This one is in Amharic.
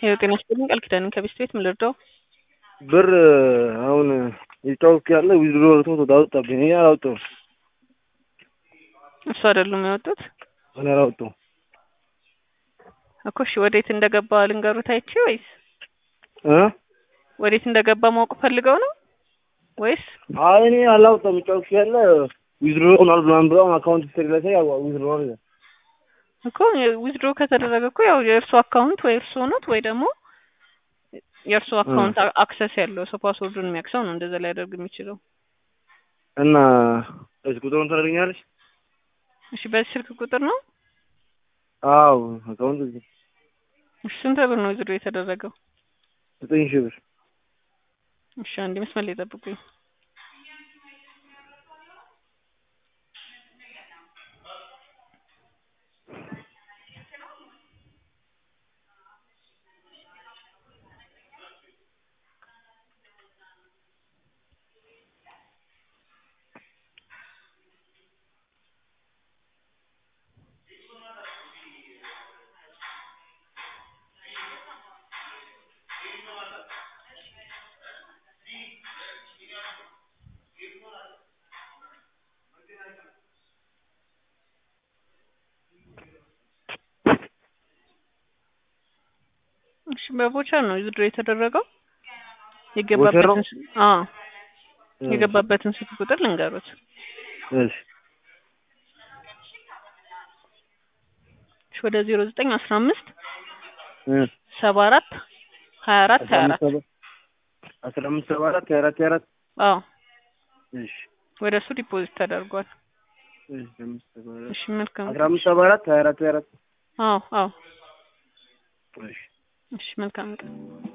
ይኸው ጤና ይስጥልኝ ቃል ኪዳንን ከቤት ቤት ምን ልርዳው? ብር አሁን የተጫወትኩ ያለ ዊዝድሮ ወጥቶ አወጣብኝ። እኔ አላወጣሁም። እሱ አይደሉም ያወጡት እኔ አላወጣሁም። እኮ እሺ፣ ወዴት እንደገባ ልንገሩት አይቼ ወይስ እ ወዴት እንደገባ ማወቅ ፈልገው ነው ወይስ? አይ እኔ አላወጣሁም። የተጫወትኩ ያለ ዊዝድሮ ሆኗል ምናምን ብለው አካውንት ስትሪ ላይ ሳይ ዊዝድሮ ነው እኮ ዊዝድሮ ከተደረገ እኮ ያው የእርሱ አካውንት ወይ እርሱ ሆኖት ወይ ደግሞ የእርሱ አካውንት አክሰስ ያለው ሰው ፓስወርዱን የሚያክሰው ነው እንደዛ ሊያደርግ የሚችለው። እና እዚህ ቁጥሩን ታደርገኛለች? እሺ በዚህ ስልክ ቁጥር ነው? አዎ አካውንት እዚህ እሺ ስንት ብር ነው ዊዝድሮ የተደረገው? ዘጠኝ ሺህ ብር እሺ አንዴ መስመር ላይ ጠብቁኝ። እሺ በቮቸር ነው ዊዝድሮ የተደረገው። የገባበትን ስ- አዎ የገባበትን ስልክ ቁጥር ልንገሩት። እሺ እሺ ወደ ዜሮ ዘጠኝ አስራ አምስት እ ሰባ አራት ሀያ አራት ሀያ አራት አስራ አምስት ሰባ አራት ሀያ አራት ሀያ አራት አዎ እሺ ወደ እሱ ዲፖዚት ተደርጓል። እሺ አምስት ሰባ አራት እሺ መልካም አስራ አምስት ሰባ አራት ሀያ አራት ሀያ አራት አዎ አዎ እሺ እሺ መልካም ቀን